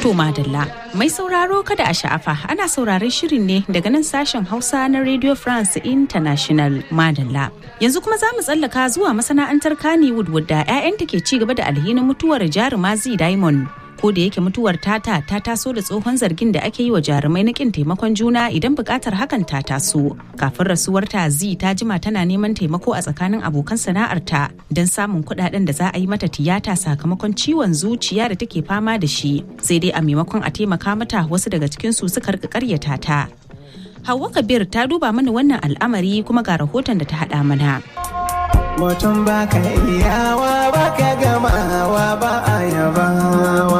To madalla mai sauraro kada a sha'afa ana sauraron shirin ne daga nan sashen Hausa na Radio France International madalla. Yanzu kuma za mu tsallaka zuwa masana'antar Kannywood wadda 'ya'yanta ke ci gaba da alhinin mutuwar jaruma Z Diamond. ko da yake mutuwar tata ta taso da tsohon zargin da ake yi wa jarumai na kin taimakon juna idan bukatar hakan ta taso kafin rasuwarta zi ta jima tana neman taimako a tsakanin abokan sana'arta don samun kuɗaɗen da za a yi mata tiyata sakamakon ciwon zuciya da take fama da shi sai dai a maimakon a taimaka mata wasu daga cikin su suka rika karyata ta Hauwa Kabir ta duba mana wannan al'amari kuma ga rahoton da ta haɗa mana. mutum ba ka iyawa ba ka gamawa ba a yabawa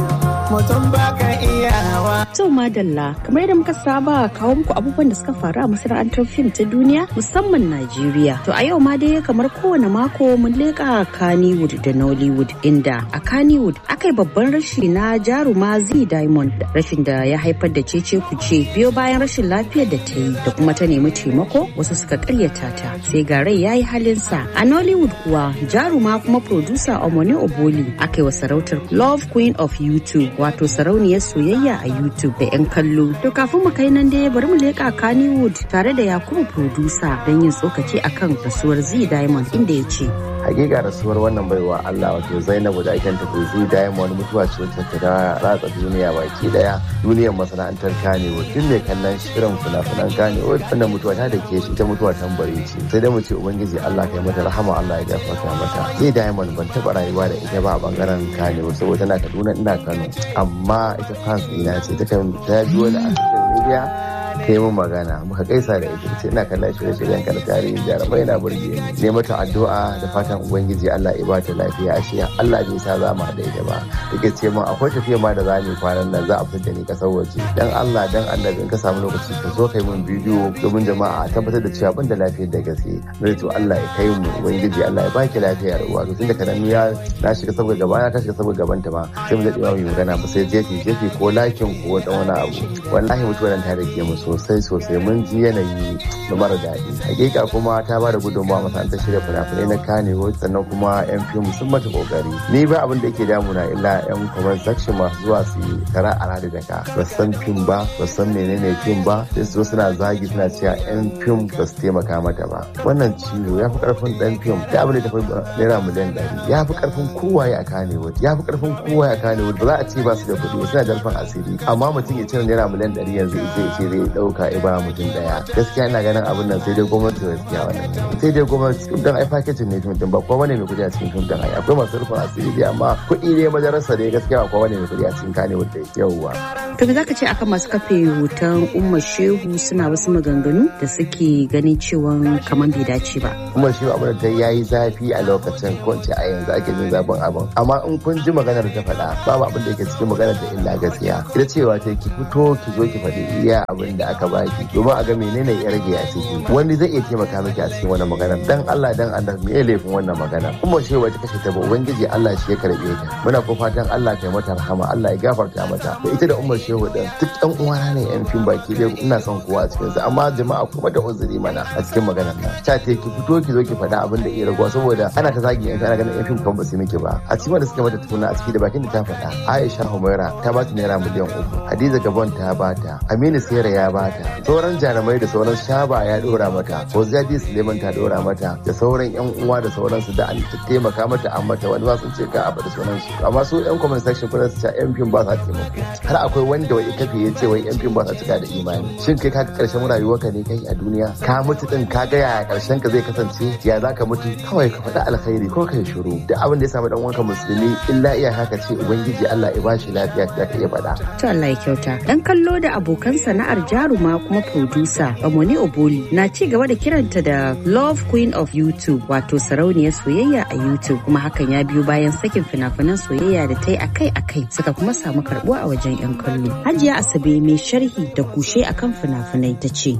mutum ba ka iyawa To madalla kamar yadda muka saba kawo muku abubuwan da suka faru a masana'antar fim ta duniya musamman Najeriya. To a yau ma dai kamar kowane mako mun leƙa Kannywood da Nollywood inda a Kannywood aka yi babban rashi na jaruma Z Diamond rashin da ya haifar da cece kuce biyo bayan rashin lafiyar da ta yi da kuma ta nemi taimako wasu suka karyata ta sai ga rai ya yi halinsa. A Nollywood kuwa jaruma kuma producer Omone Oboli aka yi wa sarautar Love Queen of YouTube wato sarauniyar soyayya a YouTube. YouTube da 'yan kallo. To kafin mu kai nan dai bari mu leƙa Kannywood tare da Yakubu producer don yin tsokaci akan rasuwar Z Diamond inda ya ce. hakika rasuwar wannan baiwa Allah wato Zainabu da ake ta Kuzi Diamond mutuwa ce wacce ta ratsa duniya baki daya duniyar masana'antar Kannywood duk mai kallon shirin fina-finan Kannywood wannan mutuwa ta da ke shi ta mutuwa tambari ce sai dai mu ce ubangiji Allah kai mata rahama Allah ya gafarta mata Zai Diamond ban taba rayuwa da ita ba a bangaren Kannywood saboda tana Kaduna ina Kano amma ita fans ina ce ta kan ta biyo da a social media ta yi mun magana muka gaisa da ita ce ina kallon shirye-shiryen ka da tarihin jarumai na burge ni ne mata addu'a da fatan ubangiji Allah ya ba ta lafiya ashe Allah bai sa za mu haɗa ita ba take ce min akwai tafiya ma da za mu kwanan nan za a fitar da ni kasar waje dan Allah dan annabi in ka samu lokaci ka zo kai mun bidiyo domin jama'a a tabbatar da cewa ban da lafiyar da gaske na to Allah ya kai mu ubangiji Allah ya baki lafiyar uwa to tunda kanan ya na shiga saboda gaba na ta shiga saboda gaban ta ma sai mu daɗe mu magana ba sai jefi jefi ko lakin ko wata wani abu wallahi mutuwar ta rage mu sosai sosai mun ji yanayi da mara daɗi hakika kuma ta ba da gudunmawa masana'antar shirya fina-finai na kanewo sannan kuma yan fim sun mata kokari ni ba abin da yake damuna illa yan comment section masu zuwa su yi tara a rada da ka ba san fim ba ba san menene fim ba sai su suna zagi suna cewa yan fim ba su taimaka mata ba wannan ciwo ya fi karfin dan fim da abin da ta fi naira miliyan ɗari ya fi karfin kowaye a kanewo ya fi karfin kowaye a kanewo ba za a ce ba su da kuɗi suna da rufin asiri amma mutum ya cire naira miliyan ɗari yanzu zai ce zai ɗauka ya ba mutum daya gaskiya ina ganin abin nan sai dai gwamnati da gaskiya wannan sai dai gwamnati fim din ai packaging ne fim din ba kowa ne mai kudi a cikin fim din ai akwai masu rufin asiri dai amma kuɗi ne madarasa dai gaskiya ba kowa ne mai kudi a cikin kane wanda yauwa To me zaka ce akan masu kafe hoton Umma Shehu suna wasu maganganu da suke ganin cewa kamar bai dace ba. kuma shi abin da ta yayi zafi a lokacin ko in ce a yanzu ake jin zafin abin amma in kun ji maganar ta faɗa babu abin da yake cikin maganar da illa gaskiya ita cewa ta ki fito ki zo ki faɗi iya abin da aka baki domin a ga menene ya rage a ciki wani zai iya taimaka miki a cikin wannan maganar dan Allah dan Allah me ya laifin wannan magana kuma shi wata kashe ta ba ubangiji Allah shi ya karbe ta muna ko fatan Allah kai mata rahama Allah ya gafarta mata da ita da Umar Shehu din duk ɗan uwana ne yan fim baki dai ina son kowa a cikin sa amma jama'a kuma da uzuri mana a cikin maganar nan ta ce ki fito ki zo ki faɗa abin da iya raguwa saboda ana ta zagi yan ana ganin yan fim kan ba su miki ba a cikin da suka mata tukuna a ciki da bakin da ta faɗa Aisha Humaira ta ba ta naira miliyan uku Hadiza Gabon ta bata Aminu Sera ya bata sauran jarumai da sauran shaba ya dora mata Ozadi Suleiman ta dora mata da sauran yan uwa da sauransu da an taimaka mata an mata wani ma sun ce ka abu da sauransu amma su yan comment section kuma su ce yan fim ba sa taimako har akwai wanda wai kafe ya ce wai yan fim ba sa cika da imani shin kai ka karshen rayuwarka ne kai a duniya ka mutu din ka ga yaya karshen ka zai kasance ya za ka mutu kawai ka faɗi alkhairi ko kai shiru duk abin da ya samu dan wanka musulmi illa iya haka ce ubangiji Allah ya bashi lafiya da ka iya faɗa To Allah ya kyauta. Dan kallo da abokan sana'ar jaruma kuma producer Omoni Oboli na ci gaba da kiranta da Love Queen of YouTube wato sarauniyar soyayya a YouTube kuma hakan ya biyo bayan sakin fina-finan soyayya da ta yi akai-akai suka kuma samu karbuwa a wajen 'yan kallo. Hajiya Asabe mai sharhi da kushe akan fina-finai ta ce.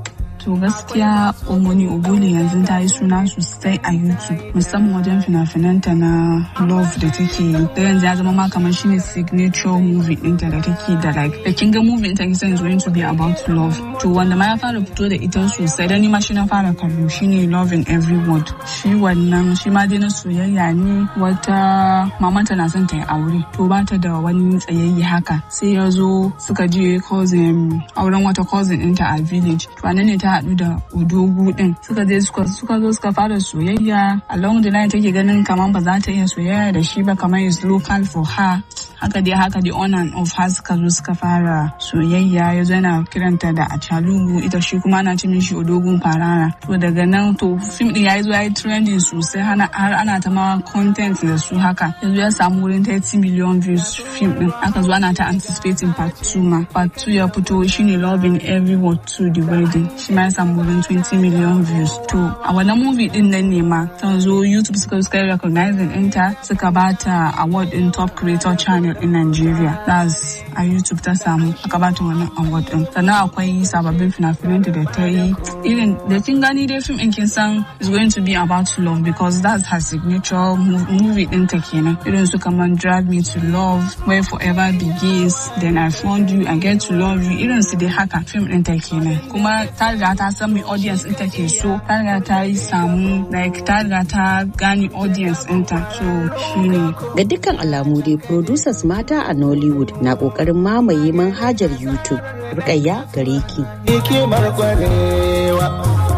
To gaskiya Omoni Obole yanzu ta yi suna sosai a YouTube musamman wajen fina-finanta na love da take yi. Da yanzu ya zama ma kamar shine signature movie ɗinta da take da like da kin ga movie ɗinta kisan is going to be about love. To wanda ma ya fara fito da ita sosai da ni ma shi na fara kallo shine love in every word. Shi wannan shi ma dai na soyayya ne wata mamanta na son ta yi aure to ba ta da wani tsayayye haka sai ya zo suka je cousin auren wata cousin ɗinta a village to anan ne ta haɗu da odogu ɗin suka je suka zo suka fara soyayya along the line take ganin kamar ba za ta iya soyayya da shi ba kamar is local for her haka dai haka dai on and off har suka zo suka fara soyayya ya zo yana kiranta da achalugu ita shi kuma ana ce mishi odogun farara to daga nan to fim din yayi zo yayi trending sosai har ana ta ma content da su haka yanzu ya samu wurin 30 million views fim din aka zo ana ta anticipating part 2 ma part 2 ya fito shine loving every word to the wedding shi ma ya samu wurin 20 million views to a wannan movie din nan ne ma ta zo youtube suka suka recognizing ɗinta suka bata award in top creator channel in Nigeria. That's a YouTube ta samu aka bata wannan award din. Sannan akwai sababbin fina-finanta da ta yi. Irin da kin gani dai fim in kin san is going to be about love because that's her signature movie din ta kenan. Irin su kaman Drag Me to Love, Where Forever Begins, Then I Found You, I Get to Love You. Irin su dai haka fim din ta kenan. Kuma ta riga ta san mai audience din ta ke so. Ta riga ta yi samu like ta riga ta gane audience ɗinta. So shine. Ga dukkan alamu dai producers mata a Nollywood na kokarin mamaye manhajar YouTube. Rukayya gare ki. Hikimar kwarewa.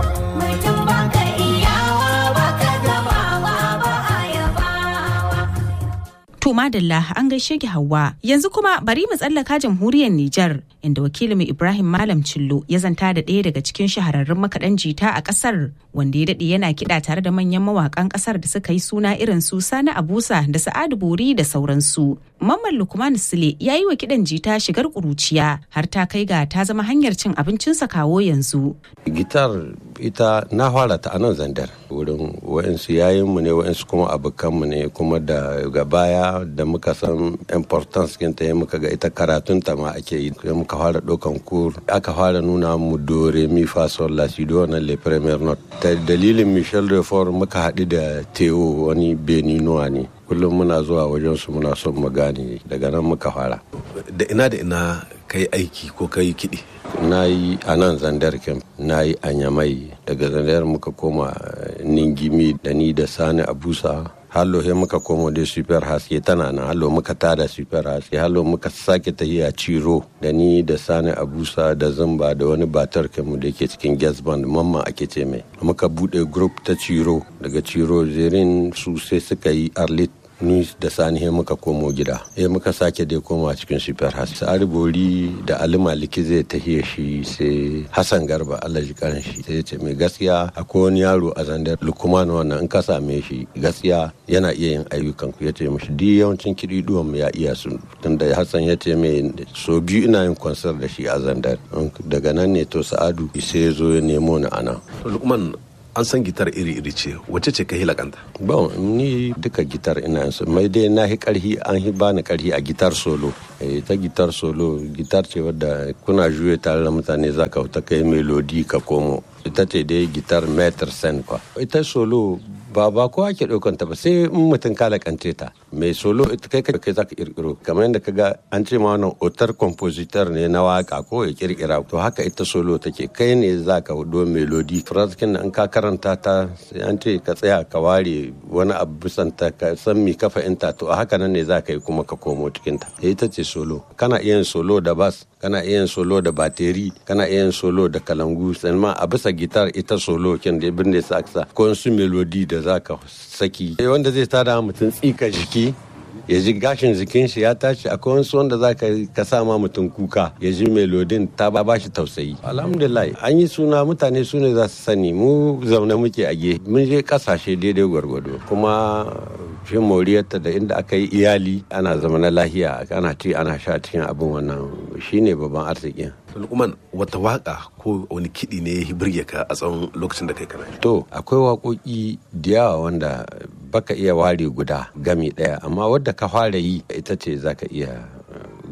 To madalla an gaishe ki Hauwa. Yanzu kuma bari mu tsallaka jamhuriyar Nijar inda wakilinmu Ibrahim Malam Cillo ya zanta da ɗaya daga cikin shahararrun makaɗan jita a ƙasar wanda ya daɗe yana kiɗa tare da manyan mawaƙan ƙasar da suka yi suna irin su Sani Abusa da Sa'adu Bori da sauransu. Mamman Lukman Sule ya yi wa kiɗan jita shigar ƙuruciya har ta kai ga ta zama hanyar cin abincinsa kawo yanzu. Gitar ita na fara ta anan zandar wurin wa'insu yayinmu ne wa'insu kuma abokanmu ne kuma da ga baya da muka san importance kinta ya muka ga ita karatun ta ma ake yi sai muka fara ɗaukan kur aka fara nuna mu dore mi fa sol la si do na le premier note ta dalilin Michel Reform muka haɗu da Theo wani Beninoa ne kullum muna zuwa wajen su muna son mu gane daga nan muka fara da ina da ina kai aiki ko kai kiɗi na yi a nan zandar camp na yi a nyamai daga zandar muka koma ningimi da ni da sani abusa hallo he muka komo da super haske tana nan hallo muka tada super haske hallo muka sake tahiya ciro da ni da sani abusa da zamba da wani batar mu da ke cikin gas band mamma ake ce mai muka bude group ta ciro daga ciro zerin su sai suka yi arlit ni da sani he muka komo gida he muka sake dai koma cikin super has sa'ari bori da ali maliki zai tahiya shi sai hassan garba allah ji karin shi sai ce mai gaskiya akwai wani yaro a zandar lukuman wannan in ka same shi gaskiya yana iya yin ayyukan ku yace mishi duk yawancin kiɗi duwan ya iya su tunda hassan ya ce mai so biyu ina yin kwansar da shi a zandar daga nan ne to sa'adu sai ya zo ya nemo ni ana lukman an san gitar iri-iri ce wacce ce ka hilakanta bon ni duka gitar ina so mai dai na hi karhi an hi bani karhi a gitar solo eh ta gitar solo gitar ce wadda kuna juye tare da mutane zaka ta kai melodi ka komo ita ce dai gitar meter sen kwa ita solo ba ba ko ake ɗaukan ta ba sai in mutum ka lakance ta mai solo ita kai kai zaka kirkiro kamar yadda kaga an ce ma wannan otar compositor ne na waka ko ya kirkira to haka ita solo take kai ne zaka do melody fraskin in ka karanta ta sai an ce ka tsaya ka ware wani abu bisan ta ka san mi kafa inta to a haka nan ne zaka yi kuma ka komo cikin ta ita ce solo kana iya yin solo da bass kana iya yin solo da bateri kana iya yin solo da kalangu sannan a bisa gitar ita solo kin da ibn da saksa ko su melody da zaka saki wanda zai tada mutum tsika jiki ya ji gashin jikin shi ya tashi akwai wasu wanda za ka sa ma mutum kuka ya ji melodin ta ba shi tausayi alhamdulillah an yi suna mutane su ne za su sani mu zaune muke a ge mun je kasashe daidai gwargwado kuma shi moriyarta da inda aka yi iyali ana zama na lahiya ana ci ana sha cikin abin wannan shine babban arzikin lukman wata waka ko wani kiɗi ne ya birge ka a tsawon lokacin da kai kana to akwai waƙoƙi da yawa wanda baka iya ware guda gami ɗaya amma wadda ka fara yi ita ce zaka iya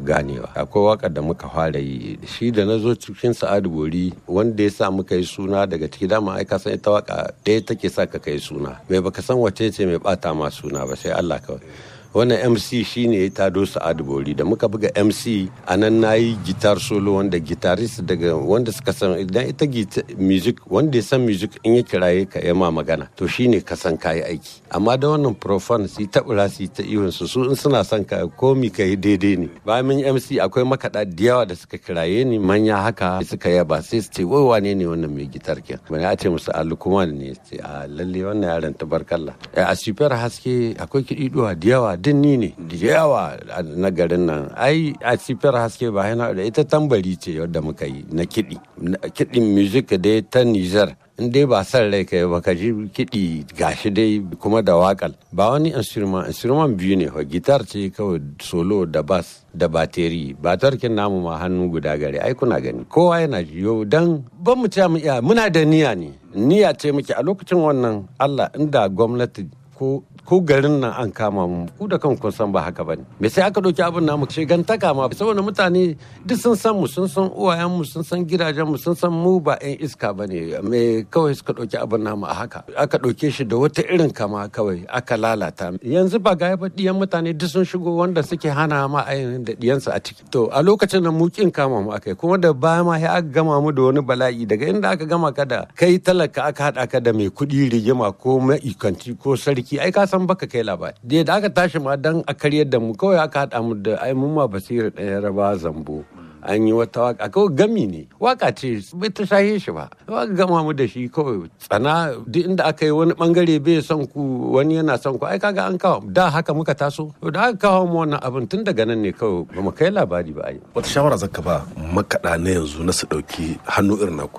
ganewa akwai wakar da muka fara yi shi da na zo cikin sa'adu bori wanda ya sa muka yi suna daga ciki dama ai ka san ita waka ɗaya take sa ka kai suna mai baka san wace ce mai bata ma suna ba sai Allah kawai wannan mc shine ya tado sa'adu bori da muka buga mc a nan na yi gitar solo wanda gitarist daga wanda suka san idan ita music wanda ya san music in ya kiraye ka ya ma magana to shine ka san kayi aiki amma da wannan profan su ta bura su ta ihun su su in suna son ka komi ka yi daidai ne bayan mun mc akwai makaɗa da yawa da suka kiraye ni manya haka suka yaba sai su ce wai wane ne wannan mai gitar ken bane a ce musu alukuman ne ce a lalle wannan yaron tabarkalla a super haske akwai kiɗi da yawa din ni ne da yawa na garin nan ai a sifiyar haske ba yana da ita tambari ce wadda muka yi na kiɗi kiɗin music dai ta nijar in dai ba san rai kai ba ka ji kiɗi gashi dai kuma da wakal ba wani instrument instrument biyu ne gitar ce kawai solo da bass da bateri batarkin namu ma hannu guda gare ai kuna gani kowa yana ji yau dan ban mu ce mu iya muna da niyya ne niyya ce muke a lokacin wannan Allah inda gwamnati ko ko garin nan an kama mu ku da kan kun san ba haka bane me sai aka dauki abin namu shigantaka ma saboda mutane duk sun san mu sun san uwayen mu sun san gidajen mu sun san mu ba yan iska bane me kawai suka dauki abin namu a haka aka dauke shi da wata irin kama kawai aka lalata yanzu ba ga ba diyan mutane duk sun shigo wanda suke hana ma ainihin da diyansu a ciki to a lokacin nan mu kin kama mu akai kuma da baya ma sai aka gama mu da wani bala'i daga inda aka gama ka da kai talaka aka hada ka da mai kuɗi rigima ko maikanci ko sarki ai ka san baka kai labari da da aka tashi ma dan a karyar da mu kawai aka haɗa mu da ai mun ma basira ɗaya raba zambo an yi wata waka kawai gami ne waka ce bai ta shahe shi ba waka gama mu da shi kawai tsana duk inda aka yi wani bangare bai son ku wani yana son ku ai kaga an kawo da haka muka taso da aka kawo mu wannan abin tun daga nan ne kawai ba mu kai labari ba ai wata shawara zaka ba makaɗa na yanzu na su ɗauki hannu irin naku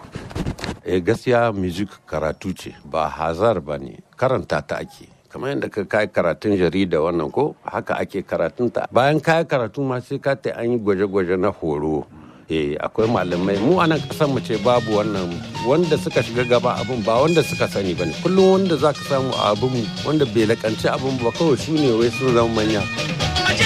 eh gaskiya music karatu ce ba hazar ba ne karanta ta ake kamar yadda ka kai karatun jarida wannan ko haka ake karatun ta bayan kai karatu ma sai ka ta an yi gwaje-gwaje na horo eh akwai malamai mu anan kasan mu ce babu wannan wanda suka shiga gaba abun ba wanda suka sani bane kullum wanda zaka samu a abun wanda bai lakanci abun ba kawai su ne wai sun zama manya